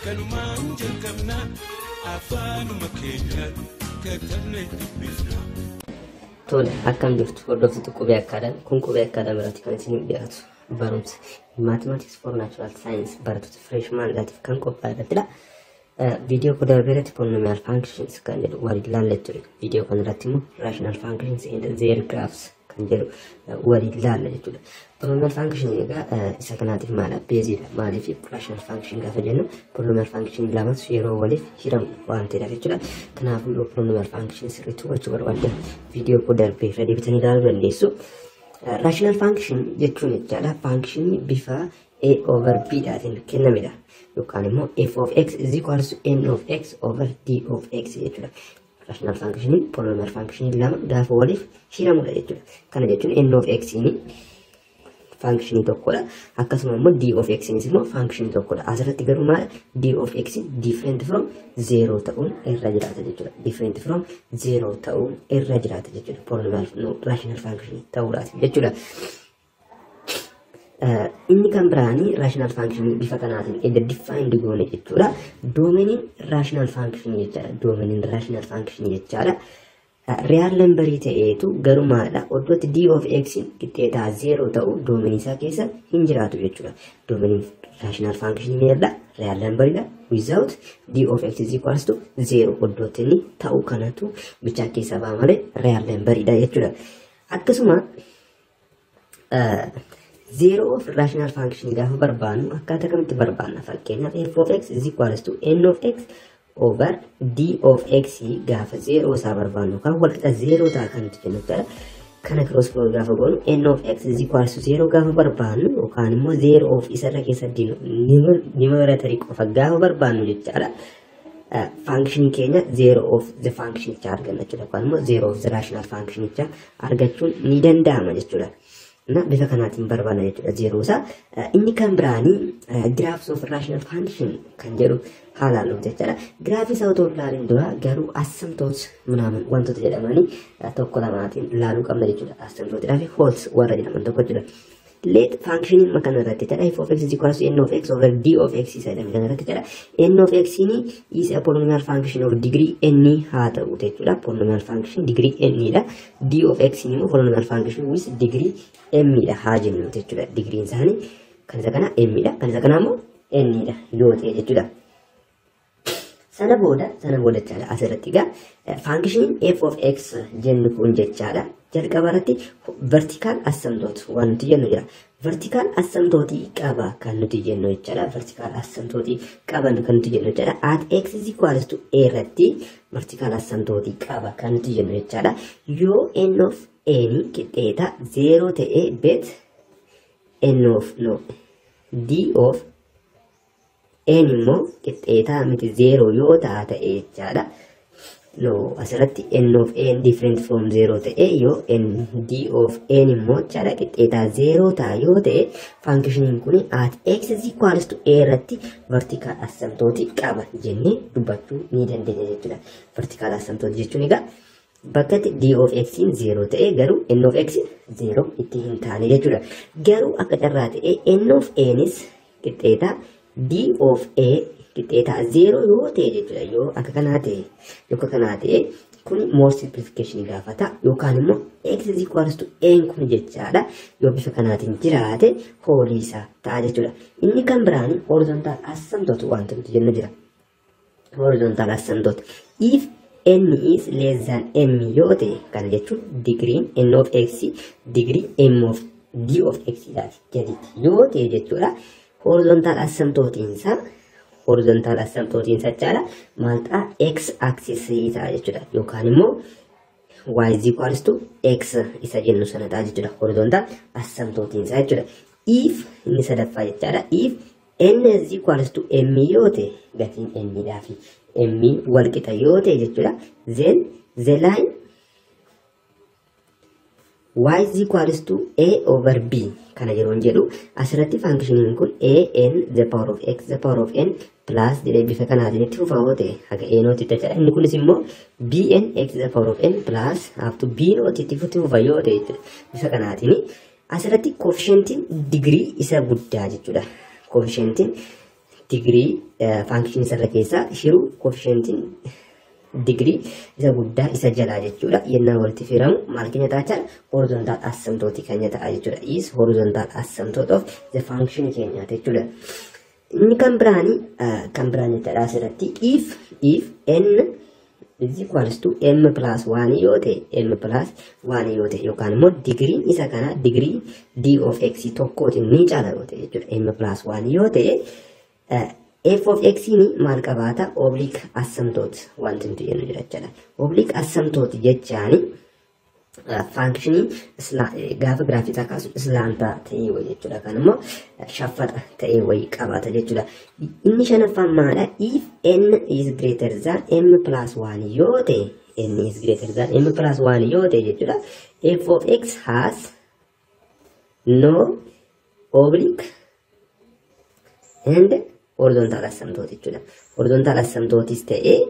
kanumaan jalqabna afaanuma keenyaan katabne dubbifna. Tole akkam jirtu hordoftoota qubee akkaadhaan kun qubee akkaadhaan biratti kan isin dhiyaatu barumsa mathematics for natural science barattoota freshman laatiif kan qophaa'e irrattidha. Viidiyoo kun darbee irratti polynomial functions kan jedhu waliin ilaallee ture. Viidiyoo kana irratti immoo rational functions and their graphs kan jedhu waliin ilaalla jechuudha. Polynomial function egaa isa kanaatiif maala beeziidha. Maaliif rational function gaafa jennu polynomial function lamas yeroo waliif hiramu waan ta'eedhaaf jechuudha. Kanaafuu yoo polynomial function sirriitti hubachuu barbaaddan viidiyoo kun darbee irra deebitanii ilaaluu dandeessu. Rational function jechuun jechaadha. Functionii bifa a over b dhaatiin kennamedha. Yookaan immoo f of x is equals to n of x over d of x jechuudha. Rational functionii polynomial functionii lama gaafa waliif hiramudha jechuudha. Kana jechuun n of x functionii tokkodha. Akkasuma immoo d of x immoo functionii tokkodha. Asirratti garuu maal d of x different from zero ta'uun irra jiraata jechuudha. Different from zero ta'uun irra jiraata jechuudha. Polynomial rational function ta'uudhaati jechuudha. inni kan biraanii rational function bifa kanaatiin edda defined goone jechuudha. Doomeniin rational function jechaadha. Doomeniin rational function jechaadha. Real numberii ta'eetu garumaadha. Oddootti d of x qixxeetaa zero ta'u doomenii isaa keessa hin jiraatu jechuudha. Doomeniin rational function meerda real numberidha. Without d of x is equals to zero oddootti inni ta'u kanatu bichaa keessaa ba'a malee real numberidha jechuudha. Akkasuma zero of rational function gaafa barbaannu akkaataa kamitti barbaanna fakkeenyaaf f of x is equals to n of x over d of x gaafa zero isaa barbaannu kan walqixa zero ta'a kan nuti jennu ta'e kana cross flow gaafa goonu n of x is equals to zero gaafa barbaannu yookaan immoo zero of isarra keessa nimeratari qofa gaafa barbaannu jechaadha. Function keenya zero of the function arganna jechuudha yookaan immoo zero of the rational function argachuun ni danda'ama jechuudha. እና bifa kanaatiin barbaanna jechuudha zeeroo isaa. Inni kan biraanii graphs of rational function kan jedhu haalaan dhufu jechuudha. Graafii isaa otoo ilaalin dura garuu asamtoota minaamin wantoota jedhamanii tokko lamaatiin ilaaluu qabna jechuudha. Asamtootaa fi hols warra jedhaman tokko jechuudha. Let functionin makan irratti jedha f of x is equals to n of x over d of x isa jedhame kan irratti jedha. n of x ni is a polynomial function of degree n haa ta'u jechuudha. Polynomial function degree n dha. d of x ni immoo polynomial function with degree m dha haa jennu jechuudha. Digriin isaanii kan isa kana m dha. Kan isa kana immoo n dha yoo ta'e jechuudha. Sana booda sana booda jechaadha asirratti egaa faankishiniin f of x jennu kun jechaadha. jalqaba irratti vertikaal assamtoot waan nuti jennu jira. Vertikaal assamtootii qaba kan nuti jennu jechaadha. Vertikaal assamtootii qaban kan nuti jennu jechaadha. At x is equals to a irratti vertikaal assamtootii qaba kan nuti jennu jechaadha. Yoo n of n qixxeeta zeeroo ta'ee bet n of no d of n immoo qixxeetaa miti zeeroo yoo ta'a ta'e jechaadha. no asirratti n of n different from zero ta'e yoo n d of n immoo jechaadha qixxeetaa zero ta'a yoo ta'e faankishiniin kun at x is equals to a irratti vertikaal assamtooti qaba jennee dubbachuu ni dandeenya jechuudha. Vertikaal assamtooti jechuun egaa bakkatti d of x zero ta'e garuu n of x zero itti hin taane jechuudha. Garuu akka carraa ta'e n of nis qixxeetaa d of a qixxeetaa zeeroo yoo ta'e jechuudha yoo akka kanaa ta'e yoo akka kanaa ta'e kun more simplification gaafata yookaan immoo x is equals to n kun jechaadha yoo bifa kanaatiin jiraate hoolii isaa ta'a jechuudha inni kan biraan horizontaal assamtoot wanta nuti jennu jira horizontaal assamtoot if n is less than m yoo ta'e kana jechuun digriin n of x digrii m of d of x laati gaditti yoo ta'e jechuudha horizontaal assamtootiinsaa horizontaal assamtootiin jechaadha maal ta'a x axis ta'a jechuudha yookaan immoo y is equals to x isa jennu sana ta'a jechuudha horizontaal assamtootiin isaa jechuudha if inni sadaffaa jechaadha if n is equals to m yoo ta'e gatiin n dhaa fi m wal qixa yoo ta'e jechuudha then the line y is equals to a over b kana yeroon jedhu asirratti faankishiniin kun a n the power of x the power of n plus jedhee bifa kanaatiin itti fufaa yoo ta'e haga a nooti itti jedha inni kunis immoo b n x the power of n plus aftu b nooti itti fufa yoo ta'e jechuudha bifa kanaatiin asirratti koofishentiin digirii isa guddaa jechuudha koofishentiin digirii faankishinii isarra keessaa shiruu koofishentiin digirii isa guddaa isa jalaa jechuudha. Yennaa walitti firamu maal keenya taachaa horizontaal asamtooti keenya ta'a jechuudha. Is horizontaal asamtoot of the function keenyaati jechuudha. Inni kan biraani kan biraan jechuudha asirratti if if n is equals to m plus 1 yoo ta'e m plus 1 yoo ta'e yookaan immoo digiriin isa kana digirii d of x tokkootiin ni caala yoo ta'e jechuudha. m plus 1 yoo ta'e f of x ni maal qabaata oblique asymptote wanti nuti jennu jira jechuudha. Oblique asymptote jechaani faankishinii gaafa giraafii isaa kaasu islaantaa ta'ee wayii jechuudha. Kan immoo shaffaxa ta'ee wayii qabaata jechuudha. Inni shanaffaan maadha? If n is greater than m plus 1 yoo ta'e n is greater than m plus 1 yoo ta'e jechuudha. f of x has no oblique and horizontal asymptote jechuudha. Horizontal asymptotis ta'ee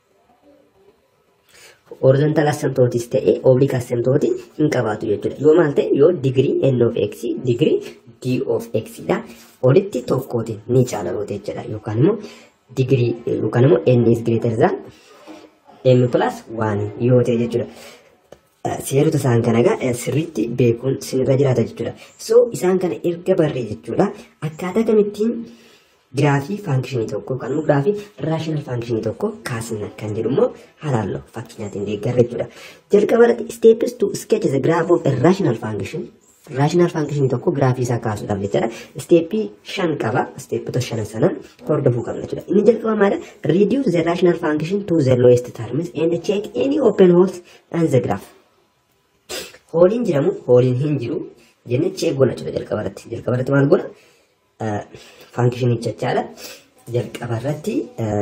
horizontal asymptotis ta'ee oblique asymptote hin qabaatu jechuudha. Yoo maal ta'e yoo digirii n of x digirii d of x dha olitti tokkootiin ni caalaloota jechuudha. Yookaan immoo digirii yookaan immoo n is greater than m plus 1 yoo ta'e jechuudha. seerota isaan kana egaa sirriitti beekuun sinirra jiraata jechuudha. So isaan kana erga barree jechuudha. Akkaataa kamittiin giraafii faankishinii tokko yookaan immoo giraafii raashinaal faankishinii tokko kaasna kan jedhu immoo halaalloo fakkeenyaatiin deeggarra jechuudha. Jalqaba irratti steepis to sketch the graph of a rational function raashinaal faankishinii tokko giraafii isaa kaasuudhaaf jechuudha. Steepii shan qaba. Steepota shan sanan hordofuu qabna jechuudha. Inni jalqaba maadha? Reduce the rational function to the lowest terms and check any open holes on the graph. hooliin jiramu hooliin hin jiru jenne chee goona jechuudha jalqaba irratti jalqaba irratti maal goona faankishinii jechaadha jalqaba irratti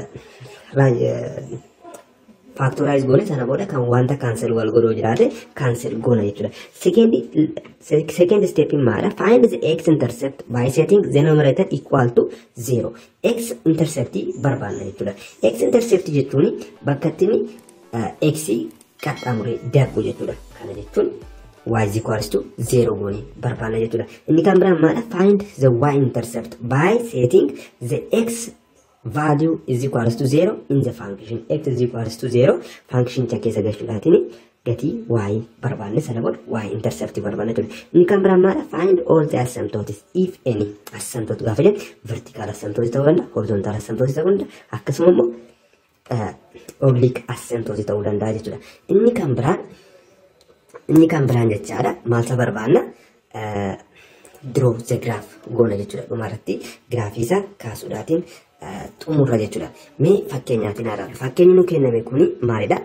faaktoraayiz goone sana booda kan wanta kaansel wal godhoo jiraate kaansel goona jechuudha. Second step maadha find the x intercept by setting the numerator equal to zero. x intercept barbaanna jechuudha. x intercept jechuun bakka ittiin x qaxxaamuree darbu jechuudha. Kana jechuun y is equals to 0 goonee barbaanna jechuudha. Inni kan biraan maadha? Find the y intercept by setting the x value is equals to 0 in the function. x is equals to 0 function cha keessa galchuudhaatiin gatii y barbaanne sana booda y intercept barbaanna jechuudha. Inni kan biraan maadha? Find all the asymptotes if any asymptote gaafa jennu vertical asymptote ta'uu danda'a, horizontal asymptote ta'uu danda'a, akkasuma immoo oblique asymptote ta'uu danda'a jechuudha. Inni kan biraan inni kan biraan jechaadha maalta barbaanna draw the graph goona jechuudha dhumarratti giraafii isaa kaasuudhaatiin xumurra jechuudha. Mee fakkeenyaatiin haa ilaallu. Fakkeenyi nu kenname kuni maalidha?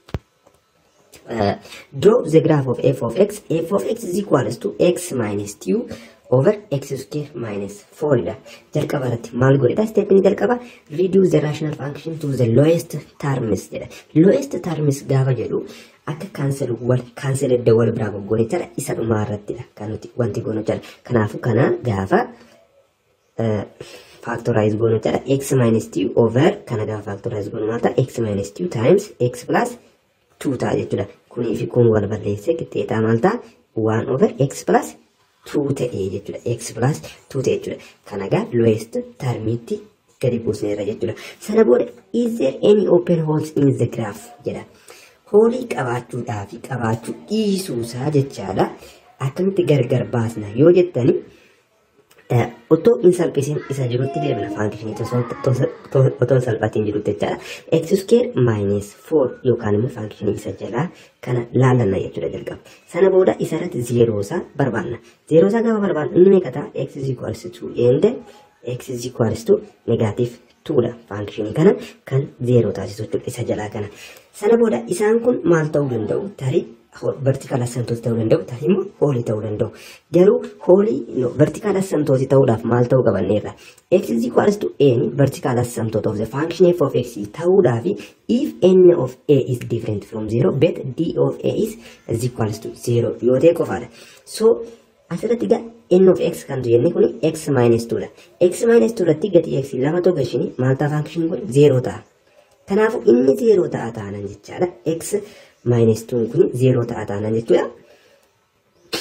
Draw the graph of f of x. f of x is equals to x minus 2 over x square minus 4 dha. Jalqaba irratti maal godhedha? Steepni jalqaba reduce the rational function to the lowest terms jedha. Lowest terms gaafa jedhu akka kaansel wal kaansel edda wal biraa goggoone jala isa dhumaa irrattidha kan nuti wanti goonu jala. Kanaafuu kana gaafa factorize goonu jala x minus 2 over kana gaafa factorize goonu maal ta'a x minus 2 times x plus 2 ta'a jechuudha. Kunii fi kun wal balleessee qixxeetaa maal ta'a? 1 over x plus 2 ta'ee jechuudha. x plus 2 ta'e jechuudha. Kana gaa lowest termiitti gadi buusneerra jechuudha. Sana booda is there any open holes in the graph jedha. Hoolii qabaachuudhaa fi qabaachuu dhiisuusaa jechaadha. Akkamitti gargar baasna yoo jettani otoo hin salphisiin isa jirutti deemna faankishinii otoo hin salphatiin jirutti jechaadha. X square minus 4 yookaan immoo faankishinii isa jalaa kana laallanna jechuudha jalqaba. Sana booda isarratti zeeroo isaa barbaanna. Zeeroo isaa gaafa barbaannu inni meeqa ta'a? X is equals to and X is equals to negative 2 dha faankishinii kana kan zeeroo taasisu jechuudha isa jalaa kana. Sana booda isaan kun maal ta'uu danda'u? Tarii vertical asymptote ta'uu danda'u tarii immoo hoolii ta'uu danda'u. Garuu hoolii vertical asymptote ta'uudhaaf maal ta'uu qabanneerra? X is equals to n vertical asymptote of the function f of x ta'uudhaaf if n of a is different from 0 bet d of a is is equals to 0 yoo ta'e qofaadha. So asirratti gaa n of x kan jenne kun x minus 2 dha. x minus 2 irratti gatii x lama tokko ishini maal ta'a function kun 0 ta'a. Kanaafuu inni 0 ta'a taanan jechaadha. x minus 2 kun 0 ta'a taanan jechuudha.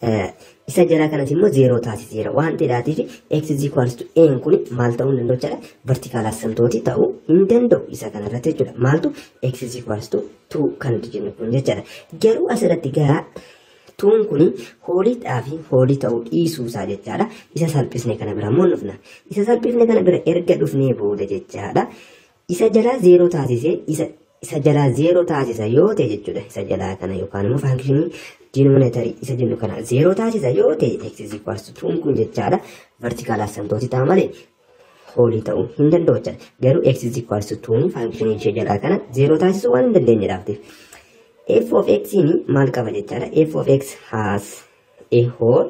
isa jalaa kanas immoo zeeroo taasiseera waan ta'eedhaatiif x is equals to n kun maal ta'uu hin danda'u jechuudha vertikaal assamtooti ta'uu hin danda'u isa kanarratti jechuudha maaltu x is equals to 2 kan nuti jennu kun jechuudha garuu asirratti gaa tuun kun hooliidhaa fi hoolii ta'uu dhiisuu isaa jechaadha isa salphisne kana bira immoo dhufna isa salphisne kana bira erga dhufnee booda jechaadha isa jalaa zeeroo taasisee isa isa jalaa zeeroo taasisa yoo ta'e jechuudha isa jalaa kana yookaan immoo faankishinii dinominatorii isa jennu kana zeeroo taasisa yoo ta'e x is equals to tuun kun jechaadha vertikaal assamtooti ta'a malee hoolii ta'uu hin danda'u jechuudha garuu x is equals to tuun faankishinii ishee jalaa kana zeeroo taasisuu waan hin dandeenyedhaaftiif f of x ni maal qaba jechaadha f of x has a whole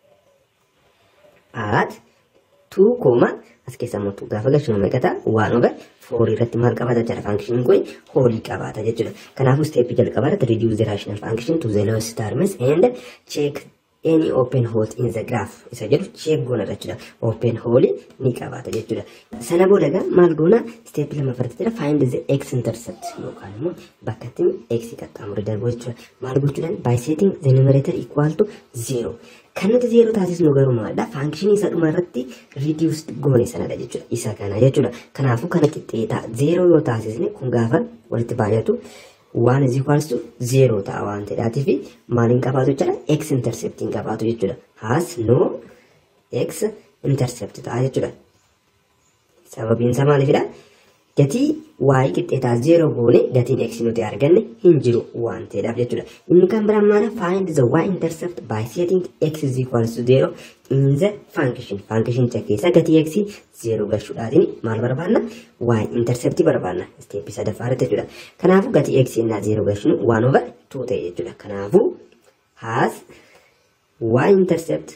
at 2 comma as keessa immoo gaafa galchinu meeqata waan over four irratti maal qabata jechuudha faankishiniin kun hoolii qabaata jechuudha kanaafuu steepii jalqabarratti reduce the rational function to the lowest terms and check any open hole in the graph isa jedhu check goona jechuudha open hole ni qabaata jechuudha sana booda gaa maal goona steepii lama farda jira find the x intercept yookaan immoo bakka ittiin x qaxxaamure darbu jechuudha maal gochuudhaan by setting the numerator equal to zero kan nuti zeeroo taasisnu garuu maalidha faankishinii isa dhuma irratti ridiusd goone sanadha jechuudha isa kana jechuudha kanaafuu kana qixxeetaa zeeroo yoo taasisne kun gaafa walitti baay'atu waan is equals to zeeroo ta'a waan ta'eedhaatii fi maaliin qabaatu jechuudha x interceptiin qabaatu jechuudha has no x intercept ta'a jechuudha sababiin isaa maaliifidha gatii waa'ee qixxeetaa zeeroo goone gatiin x nuti arganne hin jiru waan ta'eedhaaf jechuudha. Inni kan biraan maala find the y intercept by setting x is equals to zero in the function. Function keessa gatii x zeeroo galchuudhaatiin maal barbaanna? y intercept barbaanna. Steepii sadaffaa irratti jechuudha. Kanaafuu gatii x innaa zeeroo galchinu waan over two ta'e jechuudha. Kanaafuu has y intercept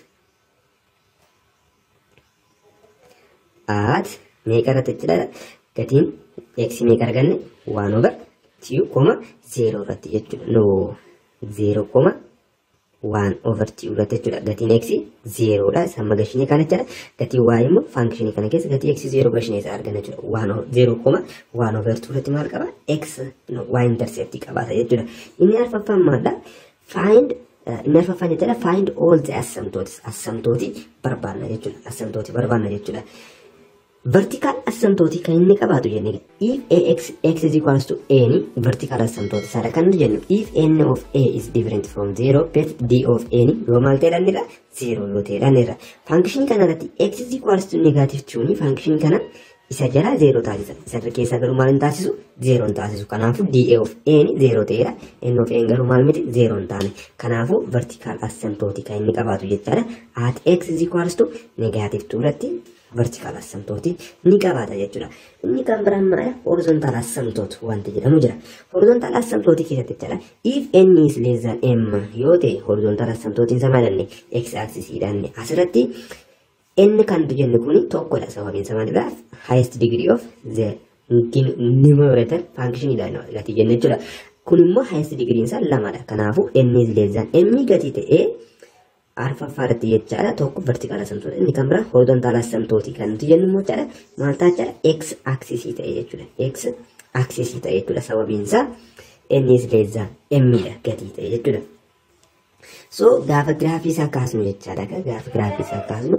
at meeqa irratti jechuudha gatiin x meeqa arganne waan over tiu koma zeeroo irratti jechuudha no zeeroo koma waan over tiu irratti jechuudha gatiin x zeeroodha isa amma gashinee kana jechuudha gatiin y immoo faankishinii kana keessa gatii x zeeroo gashinee isaa arganna jechuudha waan zeeroo koma waan over tiu irratti maal qaba x no y intercept qabaata jechuudha inni arfaffaan maalidha find inni arfaffaan jechuudha find all the asymptotes asymptooti barbaanna jechuudha asymptooti barbaanna jechuudha. vertical asymptote kan inni qabaatu jenne if ax x is equals to n vertical asymptote sada kan jennu if n of a is different from 0 bet d of n yoo maal ta'e dhannirra 0 yoo ta'e dhannirra function kana irratti x is equals to negative 2 function kana isa jala 0 taasisa isa keessa garuu maal hin taasisu 0 hin taasisu kanaafu d of n 0 ta'edha n of n garuu maal miti 0 hin taane kanaafu vertical asymptote kan inni qabaatu jechaadha at x is equals to negative 2 irratti vertical asymptote ni qabaata jechuudha. Inni kan biraan maal horizontal asymptote wanti jedhamu jira. Horizontal asymptote keessatti jechuudha. If n is less than m yoo ta'e horizontal asymptote isa maalanne x axis hidhanne asirratti n kan jennu kun tokkodha sababiin isa maalidhaaf highest degree of the numerator function hidhanna gatii jenna jechuudha. Kun immoo highest degree isaa lamadha. Kanaafuu n is less than m gatii ta'ee arfaffaa irratti jechaadha tokko vertikaal asamtoota inni kan biraa horizontaal asamtooti kan nuti jennu immoo jechaadha maal ta'a jechaadha x aksisii ta'e jechuudha x aksisii ta'e jechuudha sababiin isaa innis leezaa emmiidha gatii ta'e jechuudha. So gaafa giraafii isaa kaasnu jechaadha gaafa giraafii isaa kaasnu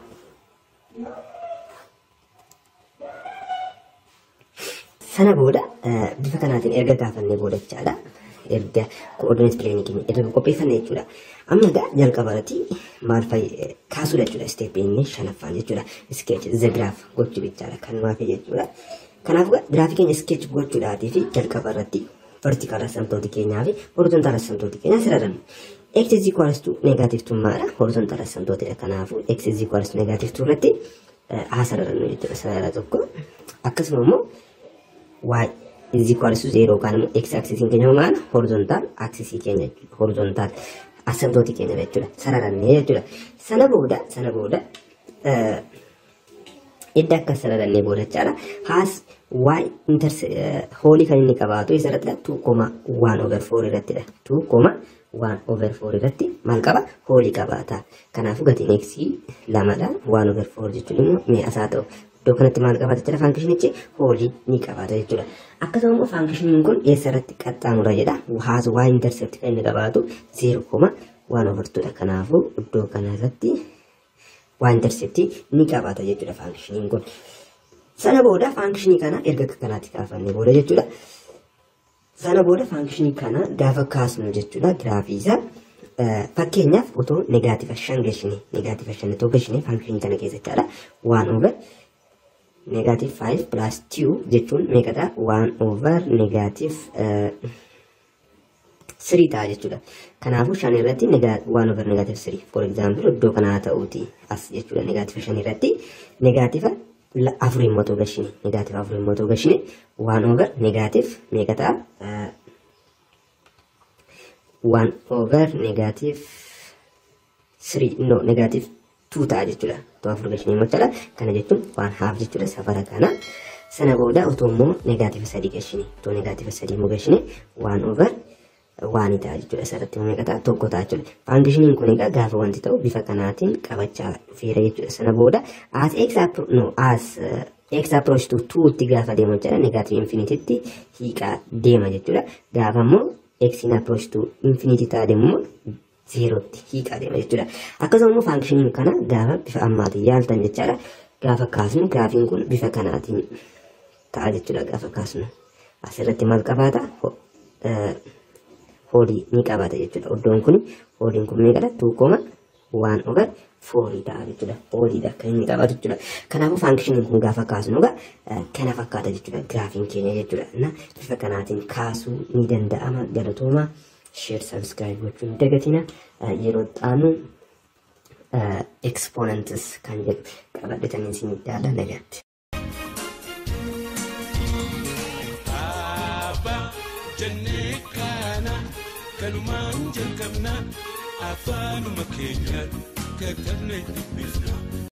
sana booda bifa kanaatiin erga gaafannee booda jechaadha. erga koordineet pileenii keenya erga qopheeffanne jechuudha. Amma egaa jalqaba irratti maal fa'i kaasuudha jechuudha isteeppii inni shanaffaan jechuudha. Iskeech zegiraaf gochuu jechaadha kan nuuf jechuudha. Kanaaf giraafii keenya iskeech gochuudhaatii fi jalqaba irratti vertikaal asamtooti keenyaa fi horizontaal asamtooti keenyaa sirratannu. X is equals to negative tummaadha. Horizontaal asamtootidha. Kanaafuu X is equals to negative two irratti haa sirratannu jechuudha. Sarara tokko akkasuma immoo y is equals to zero yookaan immoo x axisiin keenya maal horizontaal axisii keenya horizontaal asamtooti keenya jechuudha sararannee jechuudha sana booda sana booda edda akka sararannee booda jechaadha haas y interse hoolii kan inni qabaatu isa irratti two koma one over four irrattidha two koma one over four irratti maal qaba hoolii qabaata kanaafuu gatiin x lamadha one over four jechuun immoo mi'a ta'u iddoo kanatti maal qabaata jechuudha faankishinichi hoolii ni qabaata jechuudha. Akkasuma immoo faankishiniin kun eessa irratti qaxxaamura jedha. Haas waa intersept kan inni qabaatu zeero koma waan ofartuudha. Kanaafuu iddoo kanarratti waan interceptii ni qabaata jechuudha faankishiniin kun. Sana booda faankishinii kana erga akka kanaatti kaafannee booda jechuudha. Sana booda faankishinii kana gaafa kaasnu jechuudha giraafii isaa fakkeenyaaf otoo negaativa shan gashine negaativa shan otoo gashine faankishinii kana keessa jechaadha waan over negaative 5 plus 2 jechuun meeqadha waan over negaative sirii ta'a jechuudha. Kanaafuu shan irratti waan over negaative sirii for example iddoo kanaa ta'uuti as jechuudha negaativa shan irratti negaativa afur immoo ta'uu gashine negaativa afur immoo ta'uu gashine waan over negaative meeqa ta'a waan over negaative sirii no negaative tuu ta'a jechuudha. Otoo afur gashine immoo jechuudha. Kana jechuun waan haaf jechuudha safara kana. Sana booda otoo immoo negaativa sadii gashine otoo negaativa sadii immoo gashine waan over waan ta'a jechuudha. Asirratti immoo meeqa ta'a tokko ta'a jechuudha. Faankishiniin kun egaa gaafa wanti ta'u bifa kanaatiin qabachaa dhufeera jechuudha. Sana booda as x no as x approach to two itti gaafa deemu jechuudha. Negaative infinitiitti hiiqaa deema jechuudha. Gaafa immoo x in approach to infinity ta'a deemu zeerootti hiiqaa deema jechuudha. Akkasuma immoo faankishiniin kana gaafa bifa ammaatiin yaaltan jechaadha. Gaafa kaasnu graafiin kun bifa kanaatiin ta'a jechuudha gaafa kaasnu. Asirratti maal qabaata? Hoolii ni qabaata jechuudha. Iddoon kun hooliin kun meeqadha? Tuu kooma waan over foorii ta'a jechuudha. Hooliidha kan inni qabaatu jechuudha. Kanaafuu faankishiniin kun gaafa kaasnu egaa kana fakkaata jechuudha. Giraafiin keenya jechuudha. Na bifa kanaatiin kaasuu ni danda'ama galatooma. Sheer sabskiraayib gochuu hin dagatina. Yeroo xaanu exponents kan jedhu qabadhatanii isin daala nagaatti. jennee kana kanumaan jalqabna afaanuma keenyaan katabne dubbifna.